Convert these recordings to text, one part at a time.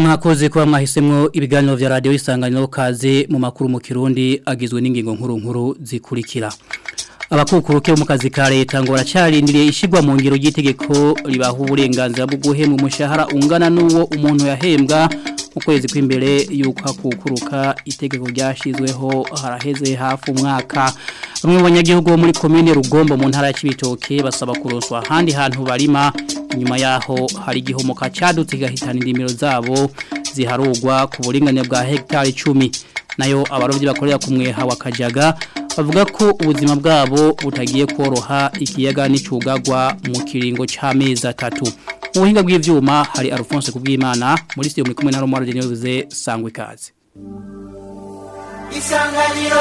mwakoze kuba mwahisemwo ibiganiro vya radio isanganiro kaze mu makuru mu Kirundi agizwe n'ingingo nkuru nkuru zikurikira abakukuruke mu kazi ka leta ngo baracarindiriye ishigwa mu ngiro y'itegeko ribaha uburenganzira bwo guhembwa umushahara ungana n'uwo umuntu yahembwa mu kwezi kw'imbere yuko hakukuruka itegeko ryashizweho haraheze hafi umwaka bamwe mu banyagihugu bo muri komine Rugombo mu ntara ya Cibitoke basaba kuroswa handi hantu barima inyuma yaho hari igihomoka cadutse gahitana indimiro zabo ziharugwa ku buringanire bwa hectare 10 nayo abarovyi bakorera ku mweha wa Kajaga bavuga ko ubuzima bwabo butagiye koroha ikiyaga n'icugagwa mu kiringo c'amezi atatu mu buhinga bw'ivyuma hari Alphonse kubwimana muri studio muri kumwe na Romaro Deneuze sangwe kaze Isanganiro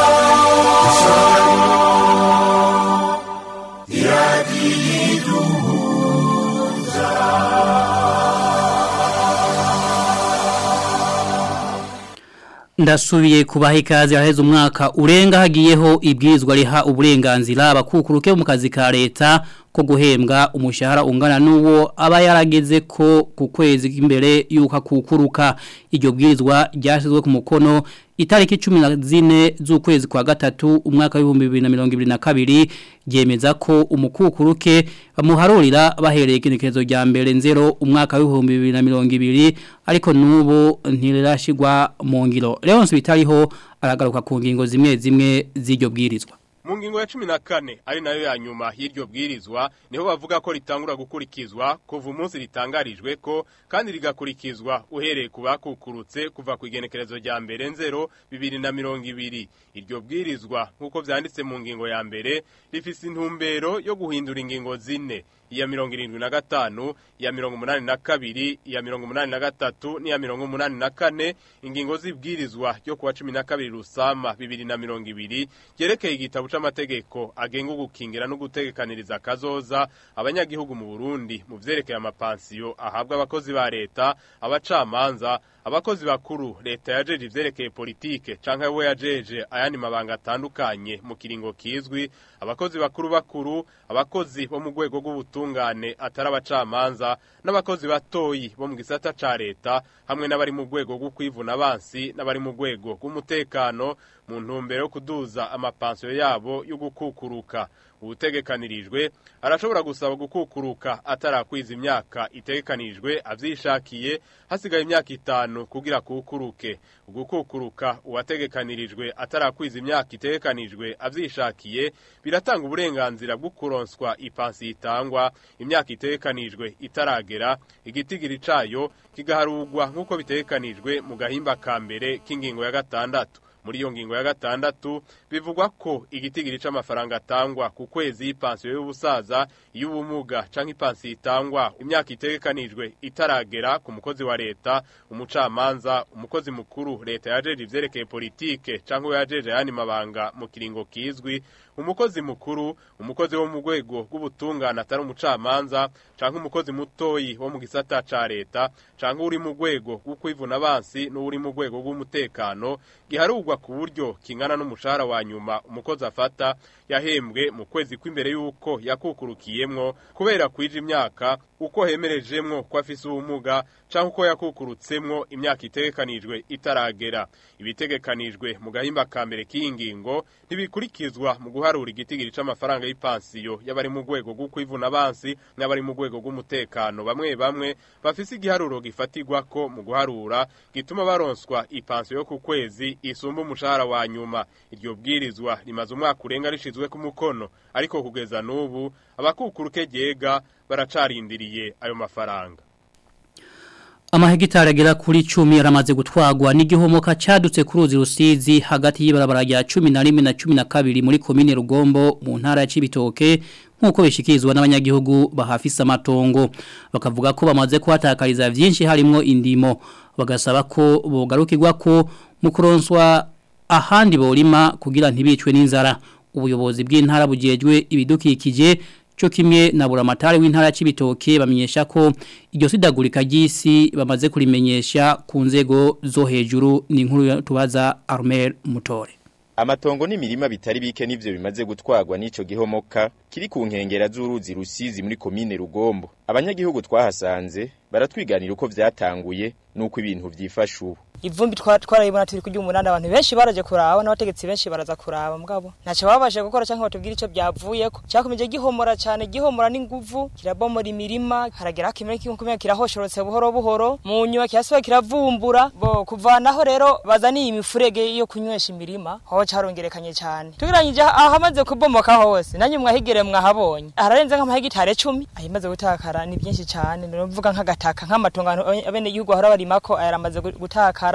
ndasubiye kubaha ikaze haheze umwaka urenga hagiyeho ibwirizwa riha uburenganzira abakukuruke mu kazi ka leta ko guhembwa umushahara ungana n'uwo aba yarageze ko ku kwezi imbere yuko akukuruka iryo bwirizwa ryashyizwe ku mukono itariki cumi na zine z'ukwezi kwa gatatu umwaka w'ibihumbi bibiri na mirongo ibiri na kabiri ryemeza ko umukukuruke bamuharurira bahereye igenekerezo rya mbere nzero umwaka w'ibihumbi bibiri na mirongo ibiri ariko n'ubu ntirashigwa mu ngiro rero bitariho aragaruka ku ngingo zimwe zimwe z'iryo bwirizwa mu ngingo ya cumi na kane ari nayo ya nyuma y'iryo bwirizwa niho bavuga ko ritangura gukurikizwa kuva umunsi ritangarijwe ko kandi rigakurikizwa uhereye ku bakukurutse kuva ku igenekerezo rya mbere nzero bibiri na mirongo ibiri iryo bwirizwa nk'uko byanditse mu ngingo ya mbere rifise intumbero yo guhindura ingingo zine iya mirongo irindwi na gatanu iya mirongo umunani na kabiri iya mirongo umunani na gatatu n'iya mirongo umunani na kane ingingo z'ibwirizwa ryo kuwa cumi na kabiri rusama bibiri na mirongo ibiri ryerekeye igitabo c'amategeko agenga ugukingira no gutegekaniriza akazoza abanyagihugu mu Burundi mu vyerekeye amapansiyo ahabwa abakozi ba leta abacamanza abakozi bakuru leta yajeje ivyerekeye politike canke we yajeje ayandi mabanga atandukanye mu kiringo kizwi abakozi bakuru bakuru abakozi bo mu rwego rw'ubutungane atari abacamanza n'abakozi batoyi bo mu gisata ca leta hamwe n'abari mu rwego rwo kwivuna abansi n'abari mu rwego rw'umutekano mu ntumbero yo kuduza amapansiyo yabo yo gukukuruka ubutegekanirijwe arashobora gusaba gukukuruka atarakwiza imyaka itegekanijwe avyishakiye hasigaye imyaka itanu kugira kukuruke ugukukuruka uwategekanirijwe atarakwiza imyaka itegekanijwe avyishakiye biratanga uburenganzira bwo kuronswa ipansi itangwa imyaka itegekanijwe itaragera igitigiri cayo kigaharurwa nk'uko bitegekanijwe mu gahimba ka mbere k'ingingo ya gatandatu muri iyo ngingo ya gatandatu bivugwa ko igitigiri c'amafaranga atangwa ku kwezi y'ipansiyo y'ubusaza y'ubumuga canke ipansiyo itangwa imyaka itegekanijwe itaragera ku mukozi wa leta umucamanza umukozi mukuru leta yajeje ivyerekeye politike canke we yajeje ayandi mabanga mu kiringo kizwi umukozi mukuru umukozi wo mu rwego rw'ubutungane atari umucamanza canke umukozi mutoyi wo mu gisata ca leta canke uri mu rwego rwo kwivuna abansi n'uri mu rwego rw'umutekano giharurwa ku buryo kingana n'umushahara wa nyuma umukozi afata yahembwe mu kwezi kw'imbere y'uko yakukurukiyemwo kubera kwija imyaka uko hemerejemwo ko afise ubumuga canke uko yakukurutsemwo imyaka itegekanijwe itaragera ibitegekanijwe mu gahimba ka mbere k'iyi ngingo ntibikurikizwa mu guharura igitigiri c'amafaranga y'ipansiyo y'abari mu rwego rwo kwivuna abansi n'abari mu rwego rw'umutekano bamwe bamwe bafise igiharuro gifatirwa ko mu guharura gituma baronswa ipansiyo yo ku kwezi isumba umushahara wa nyuma iryo bwirizwa rimaze umwaka urenga rishizwe ku mukono ariko kugeza n'ubu abakukuruke ryega baracarindiriye ayo mafaranga Amahegitari agera kuri 10 yaramaze gutwagwa n'igihomoka cadutse ku ruzi rusizi hagati y'ibarabara rya 11 na 12 muri komine Rugombo mu ntara ya Cibitoke nkuko bishikirizwa n'abanyagihugu bahafisa amatongo bakavuga ko bamaze kuhatakariza vyinshi harimo indimo bagasaba ko bogarukirwa ko mu kuronswa ahandi borima kugira ntibicwe n'inzara ubuyobozi bw'intara bujejwe ibidukikije cyo kimwe na buramatari w'intara y'ibitoke bamenyesha ko iryo sidagurika ry'isi bamaze kurimenyesha ku nzego zo hejuru ni inkuru tubaza Armel Mutore amatongo n'imirima bitari bike nivyo bimaze gutwarwa n'ico gihomoka kiri ku nkengera z'uruzi rusizi muri komine rugombo abanyagihugu twahasanze baratwiganira uko vyatanguye n'uko ibintu vyifashe ubu ivumbi twarayibona turi kurya umunani abantu benshi baraje kuraba n'abategetsi benshi baraza kuraba mugabo ntacyo babashe gukora cyangwa batubwira icyo byavuyeko cyakomeje gihomora cyane gihomora n'inguvu kirabomora imirima haragera kimwe kimwe kirahoshorotse buhoro buhoro mu nyuma kirasuba kiravumbura bo kuvanaho rero bazaniye imifurege yo kunywesha imirima ho carongerekanye cyane tugiranyije ahamaze kubomoka hose nanyu mwahigere mwahabonye hararenze nk'amahegitare 10 ahimaze gutakara ni byinshi cyane ndavuga nk'agataka nk'amatongo abene igihugu ahora barimako ayaramaze gutakara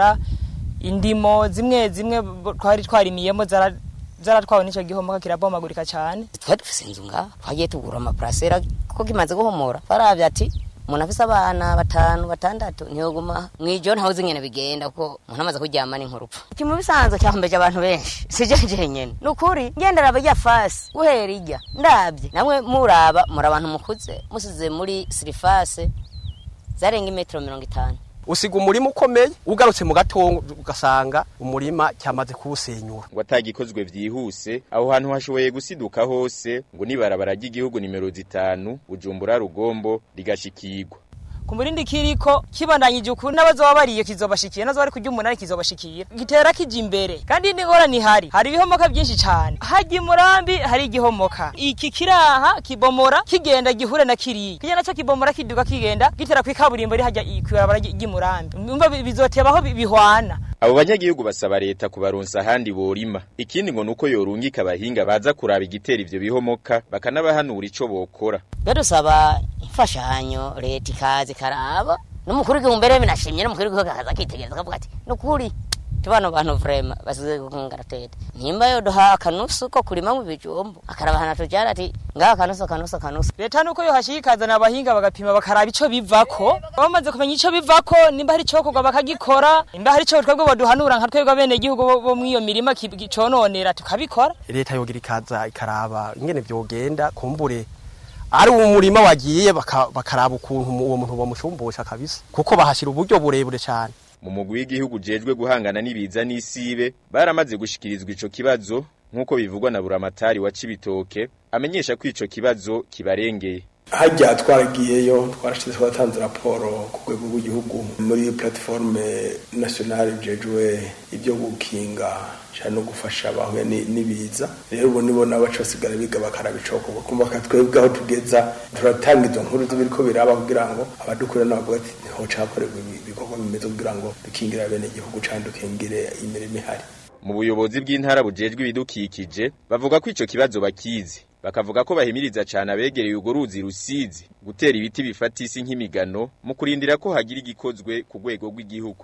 indimo zimwe zimwe twari twarimiyemo zaratwawe n'icyo gihomoka kirabomagurika cyane twari dufise inzu ngaha twagiye tugura amaparasera kuko kimaze guhomora baravye ati umuntu afise abana batanu batandatu ntiyoguma mwijoro ntawe uzi ingene bigenda kuko umuntu amaze kuryama n'inkurupfu iki mu bisanzwe cyahombeje abantu benshi sije jenyene ni ukuri ngendera abajya fasi guhera ijya ndabye namwe muraba muri abantu mukuze musize muri sirifase zarenga imetero mirongo itanu usiga umurima ukomeye ugarutse mu gatongo ugasanga umurima cyamaze kuwusenyura ngo atagikozwe vyihuse aho hantu hashoboye gusiduka hose ngo nibarabara ry'igihugu nimero zitanu Bujumbura Rugombo rigashikirwa ku murindi kiriko kibandanyije ukuri n'abazoba bariyo kizobashikiye nazo bari kurya umunani kizobashikira gitera kija imbere kandi n'ingorane ihari hari ibihomoka byinshi cyane hajya murambi hari igihomoka iki kiraha kibomora kigenda gihure na kiriya kijya nacyo kibomora kiduga kigenda gitera ku ikaburimbo rihajya kw'ibarabara ry'imurambi umva bizotebaho bihwana abo banyagihugu basaba leta kubaronsa ahandi borima ikindi ngo nuko yorungika abahinga baza kuraba igitera ivyo bihomoka bakanabahanura ico bokora dusaba imfashanyo leta ikaza ikaraba n'umukuru w'igihugu mbere binashimye n'umukuru w'igihugu akaza akitegereza akavuga ati nukuri tubano bantu vrema basize gukungara tete nimba yo duha akanusu ko kurima mu bijumbu akaraba hana tujara ati ngaha akanusu akanusu akanusu leta nuko yo hashikazana abahinga bagapima bakaraba ico bivako bamaze kumenya ico bivako nimba hari ico kugwa bakagikora nimba hari ico twebwe boduhanura nka twebwe abene igihugu bo mwiyo mirima cononera tukabikora leta yogira ikaza ikaraba ingene vyogenda kumbure ari umurima wagiye bakaraba ukuntu uwo muntu bamushumbusha kabisa kuko bahashira uburyo burebure cyane mu mugwi w'igihugu jejwe guhangana n'ibiza n'isibe baramaze gushikirizwa ico kibazo nk'uko bivugwa na buramatari wa Cibitoke amenyesha ko ico kibazo kibarengeye hajya twaragiyeyo twarashize twatanze raporo ku rwego rw'igihugu muri platiforme nationale jejwe ibyo gukinga cyane no gufasha abahuye n'ibiza rero ubu nibo nabo baca basigara biga bakaraba icokorwa kumva twebwe aho tugeza turatanga izo nkuru z'ibiriko biraba kugira ngo abadukurira n'abavuga ati hoca hakorerwa ibikorwa bimeze kugira ngo dukingira bene igihugu cyane dukingire imirimo ihari mu buyobozi bw'intara bujejwe ibidukikije bavuga ko ico kibazo bakizi bakavuga ko bahimiriza cyane abegereye urwo ruzi rusizi gutera ibiti bifata isi nk'imigano mu kurindira ko hagira igikozwe ku rwego rw'igihugu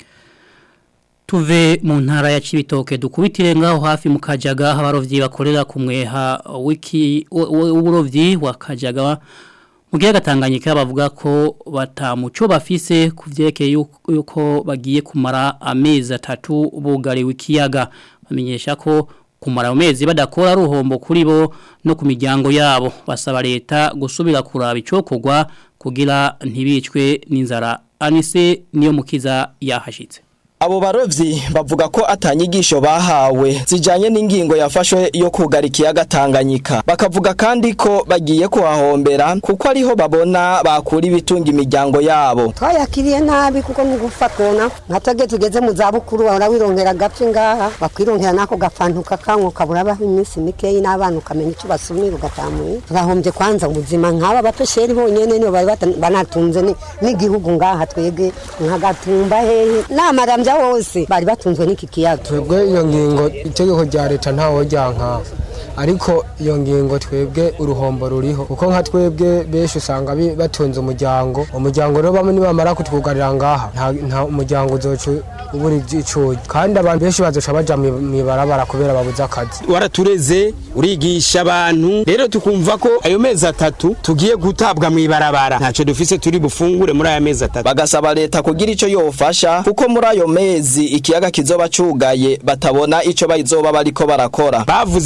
tuve mu ntara ya Cibitoke dukubitire ngaho hafi mu Kajaga abarovyi bakorera ku mweha wiki uburovyi wa Kajaga mu gihe gatanganyika bavuga ko batamuco bafise kuvyerekeye yuko bagiye kumara amezi atatu bugariwe ikiyaga bamenyesha ko kumara amezi badakora ruhombo kuri bo no ku miryango yabo basaba leta gusubira kuraba icokogwa kugira ntibicwe n'inzara anise niyo mukiza yahashitse Abo barovyi bavuga ko atanyigisho bahawe zijanye n'ingingo yafashwe yo kugara ikiyaga Tanganyika bakavuga kandi ko bagiye kuhahombera kuko ariho babona bakura ibitunga imiryango yabo twayakiriye nabi kuko ni gufatona nkatwege tugeze mu za bukuru bahora wirongera gapfi ngaha bakwirongera nako gafantuka kanko kabura baho iminsi mikeyi n'abana ukamenya icyo basumira ugatamuye turahombye kwanza ubuzima nk'aba bapesheri bonyene nibo bari banatunze n'igihugu ngaha twege nkagatumba hehe n'amaramvya bose bari batunzwe n'iki kiyaga twebwe iyo ngingo itegeko rya leta ntawo ryanka ariko iyo ngingo twebwe uruhombo ruriho kuko nka twebwe benshi usanga batunze umuryango umuryango rero bamwe nibamara kutwugarira ngaha nta umuryango uzoca ubura icuye kandi abantu benshi bazoca baja mw'ibarabara kubera babuze akazi waratureze urigisha abantu rero tukumva ko ayo mezi atatu tugiye gutabwa mw'ibarabara ntacyo dufise turi bufungure muri aya mezi atatu bagasaba leta kugira ico yofasha kuko muri ayo mezi ikiyaga kizoba cugaye batabona ico bazoba bariko barakora bavuze ko bazoza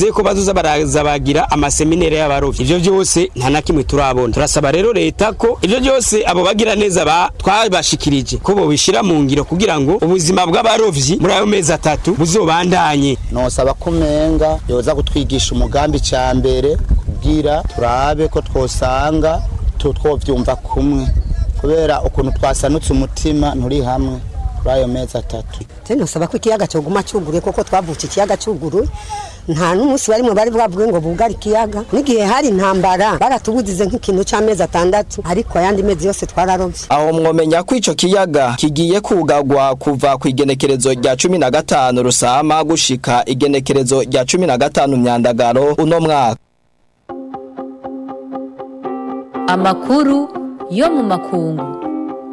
bazoza baraza bagira amaseminere y'abarovyi ivyo byose nta na kimwe turabona turasaba rero leta ko ivyo byose abo bagira neza ba twabashikirije ko bobishira mu ngiro kugira ngo ubuzima bw'abarovyi muri ayo mezi atatu buzobandanye nosaba ko umenga yoza kutwigisha umugambi ca mbere kugira turabe ko twosanga tu- twovyumva kumwe kubera ukuntu twasanutse umutima nturi hamwe kuri ayo mezi atatu teno nosaba ko ikiyaga cyoguma cyuguruye kuko twavutse ikiyaga cyuguruye nta n'umunsi barimwe bari bwavuge ngo bugare ikiyaga n'igihe hari intambara baratubuzize nk'ikintu cy'amezi atandatu ariko ayandi mezi yose twararovye aho mwomenya ko ico kiyaga kigiye kugagwa kuva ku igenekerezo rya cumi na gatanu rusama gushika igenekerezo rya cumi na gatanu myandagaro uno mwaka amakuru yo mu makungu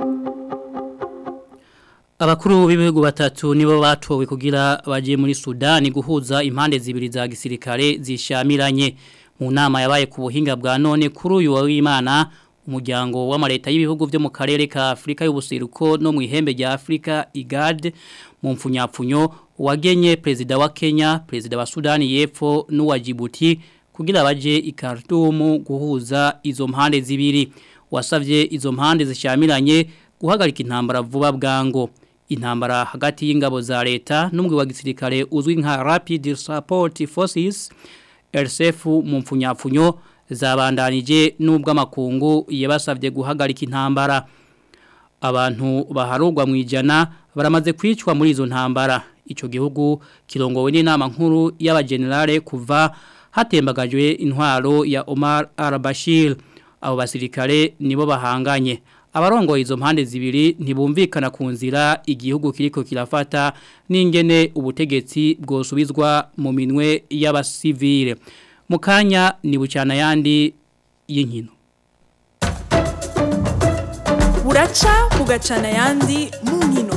Abakuru b'ibihugu batatu nibo batowe kugira baje muri Sudani guhuza impande zibiri za gisirikare zishamiranye mu nama yabaye ku buhinga bwa none kuri uyu w'Imana umuryango w'amareta y'ibihugu byo mu karere ka Afrika y'ubuseruko no mu ihembe rya Afrika IGAD mu mfunyapfunyo wagenye perezida wa Kenya perezida wa Sudani y'Epfo n'uwa Djibouti kugira baje i Khartoum guhuza izo mpande zibiri wasavye izo mpande zishamiranye guhagarika intambara vuba bwango intambara hagati y'ingabo za leta n'umwe wa gisirikare uzwi nka Rapid Support Forces RSF mu mfunyapfunyo zabandanije nubwo amakungu yabasavye guhagarika intambara abantu baharugwa mu ijana baramaze kwicwa muri izo ntambara ico gihugu kirongowe n'inama nkuru y'abagenerale kuva hatembagajwe intwaro ya Omar al-Bashir abo basirikare nibo bahanganye abarongoye izo mpande zibiri ntibumvikana ku nzira igihugu kiriko kirafata n'ingene ubutegetsi bwosubizwa mu minwe y'abasivile mu kanya ni bucana yandi y'inkino buraca bugacana ayandi mu nkino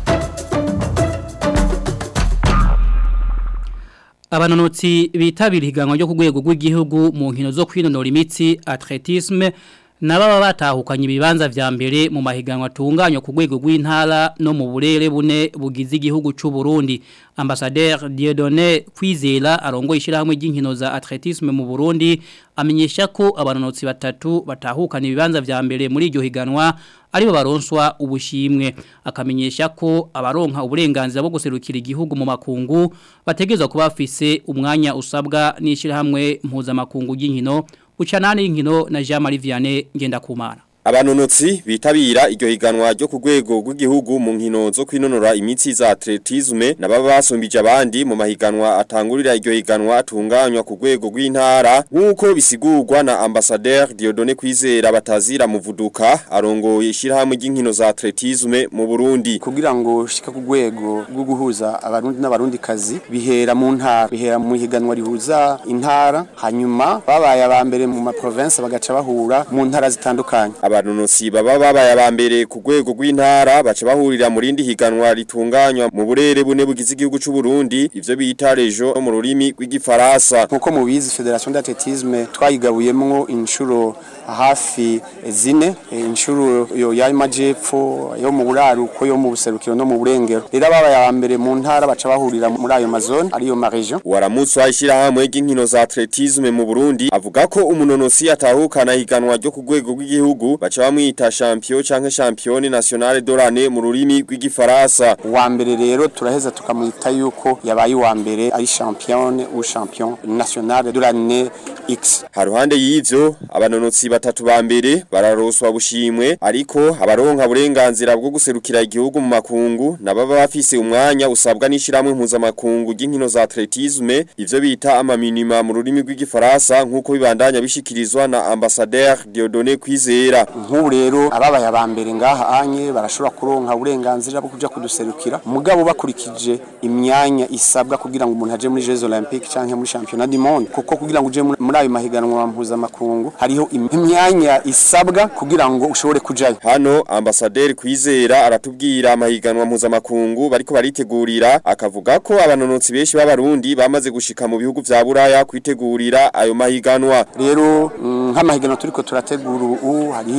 abanonotsi bitabira ihiganwa ryo ku rwego rw'igihugu mu nkino zo kwinonora imitsi atletisme nababa batahukanye ibibanza vya mbere mu mahiganwa atunganywa ku rwego rw'intara no mu burere bune bugize igihugu c'u Burundi ambassadeur Dieudonné Kwizera arongo ishirahamwe ry'inkino za atletisme mu Burundi amenyesha ko abanonotsi batatu batahukana ibibanza vya mbere muri iryo higanwa aribo baronswa ubushimwe akamenyesha ko abaronka uburenganzira bwo guserukira igihugu mu makungu bategezwa kuba bafise umwanya usabwa n'ishirahamwe mpuzamakungu ry'inkino Uchanani inkino na Jean Marie Vianney ngenda kumara. Abanonotsi bitabira iryo higanwa ryo ku rwego rw'igihugu mu nkino zo kwinonora imitsi za atletisme nababa basumbije abandi mu mahiganwa atangurira iryo higanwa atunganywa ku rwego rw'intara nk'uko bisigurwa na ambassadeur Dieudonné Kwizera batazira muvuduka arongoye ishirahamwe ry'inkino za atletisme mu Burundi kugira ngo shika ku rwego rwo guhuza abarundi n'abarundi kazi bihera mu ntara bihera mu higanwa rihuza intara hanyuma babaye aba mbere mu ma province bagaca bahura mu ntara zitandukanye abanonotsi baba babaye abambere ku rwego rw'intara baca bahurira mu rindi higanwa ritunganywa mu burere bune bugize igihugu c'u Burundi ivyo bita rejo mu rurimi rw'igifaransa nkuko mubizi Federation d'Athlétisme twayigabuyemwo inshuro hafi zine inshuro yo ya majepfo yo mu buraruko yo mu buserukiro no mu burengero rero ababaye abambere mu ntara baca bahurira muri ayo mazone ariyo ma region waramutswa ishirahamwe ry'inkino za atletisme mu Burundi avuga ko umunonosi atahukana higanwa ryo ku rwego rw'igihugu baca bamwita champion canke champion nationale de l'année mu rurimi rw'igifaransa wa mbere rero turaheza tukamwita yuko yabaye wa mbere ari champion ou champion national de l'année X haruhande y'ivyo abanonotsi batatu ba mbere bararoswa bushimwe ariko abaronka burenganzira bwo guserukira igihugu mu makungu nababa bafise umwanya usabwa n'ishiramwe mpuzamakungu ry'inkino za atletisme ivyo bita amaminima mu rurimi rw'igifaransa nk'uko bibandanya bishikirizwa na ambassadeur Dieudonné Kwizera nk'ubu rero ababaye aba mbere ngaha anye barashobora kuronka uburenganzira bwo kuja kuduserukira mugabo bakurikije imyanya isabwa kugira ngo umuntu aje muri Jeux Olympiques canke muri Championnat du Monde kuko kugira ngo uje muri ayo mahiganwa mpuzamakungu hariho imyanya isabwa kugira ngo ushobore kujayo hano ambassadeur Kwizera aratubwira amahiganwa mpuzamakungu bariko baritegurira akavuga ko abanonotsi benshi b'abarundi bamaze gushika mu bihugu vya Buraya kwitegurira ayo mahiganwa rero nk'amahiganwa turiko turategura ubu hariho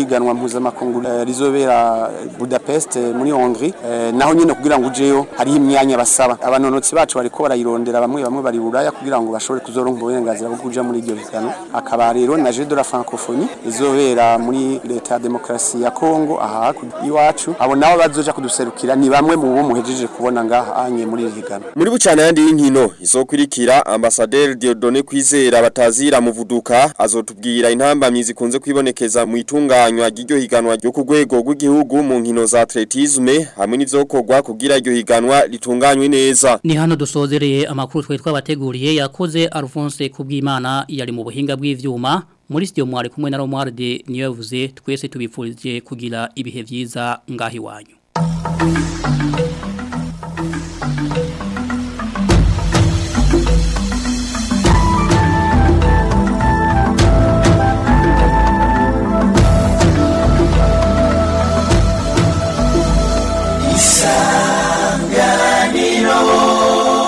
nk'iganwa mpuzamakungu eh, rizobera Budapest eh, muri Hongrie eh, naho nyine kugira ngo ujeyo hariho imyanya basaba abanonotsi bacu bariko barayirondera bamwe bamwe bari buraya kugira ngo bashobore kuzoronka uburenganzira bwo kuja muri iryo higanwa akaba rero na Jeux de la Francophonie izobera muri leta ya demokrasi ya Congo aha iwacu abo nabo bazoja kuduserukira ni bamwe mu bo muhejeje kubona ngaha anye muri iri higanwa Muri bucana yandi y'inkino izokurikira Ambassadeur Dieudonné Kwizera batazira muvuduka azotubwira intambamyi zikunze kwibonekeza mu itunganywa ry'iryo higanwa ryo ku rwego rw'igihugu mu nkino za atletisme hamwe n'ivyokorwa kugira iryo higanwa ritunganywe neza. Ni hano dusozereye amakuru twe twabateguriye yakoze Alphonse Kubwimana yari mu buhinga bw'ivyuma muri studio mwari kumwe na Romualde niyo yavuze twese tubifurije kugira ibihe vyiza ngahi wanyu.